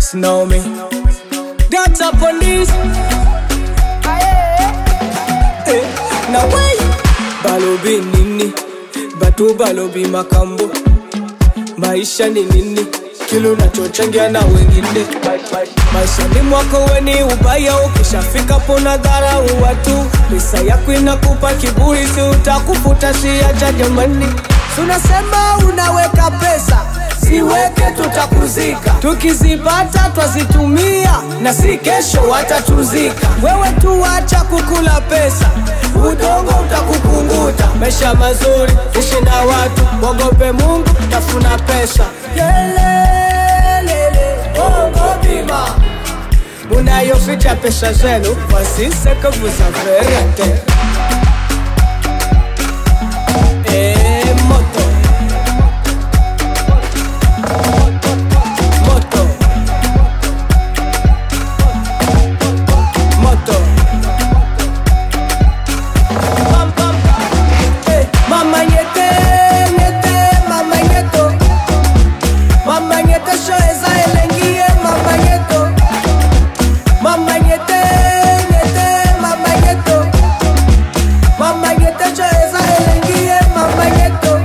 Snow me. That's a police. Eh, na wai balobi nini batu balobi makambo maisha ni nini kile unachochangia na wengine maishani mwako weni ubaya ukishafika pona dharau watu pesa yako inakupa kiburi si utakufuta siacha jamani tunasema unaweka pesa siweke tutakuzika tukizipata twazitumia na si kesho watatuzika wewe tu wacha kukula pesa udongo utakukunguta maisha mazuri ishi na watu wogope mungu tafuna pesa Yelelele, bongo bima munayoficha pesa zenu wasisekavuza verete Eh, moto moto moto Pam, pam. Eh, mama nyete nyete mama nyeto mama nyete sho eza elengie mama nyeto mama nyete nyete mama nyeto mama nyete sho eza elengie mama nyeto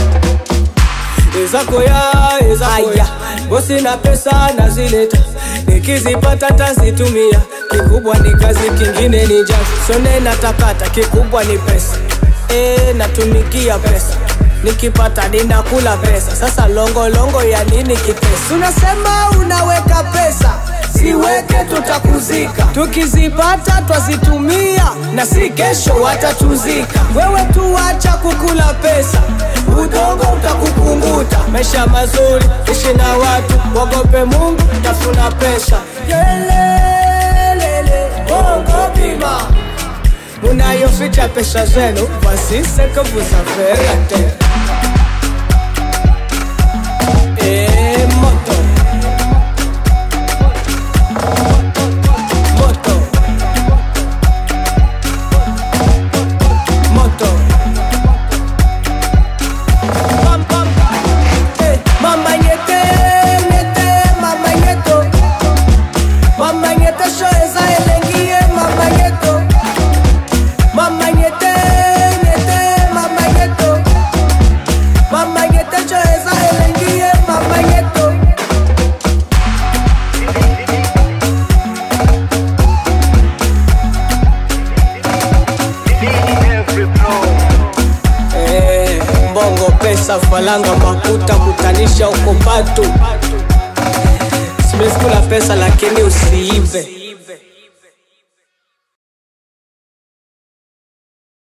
ezakoya ezakoya bosi na pesa nazileta nikizipata tazitumia kikubwa ni kazi kingine ni jazi sone natakata kikubwa ni pesa e, natumikia pesa nikipata ninakula pesa sasa longolongo longo ya nini kipesa tunasema unaweka pesa siweke tutakuzika tukizipata twazitumia na si kesho watatuzika wewe tu wacha kukula pesa udongo utakukunguta maisha mazuri ishi na watu wogope mungu tafuna pesa Yelelele, bongo bima munayoficha pesa zenu wasisekavuza verete Eh, moto moto moto Pam, pam. Eh, mama nyete nyete mama nyeto mama nyete sho eza elengie mama nyeto mama nyete nyete mama nyeto mama nyete sho eza elengie mama nyeto Eh, mbongo pesa falanga makuta kutanisha uko patu simeskula pesa lakini usiive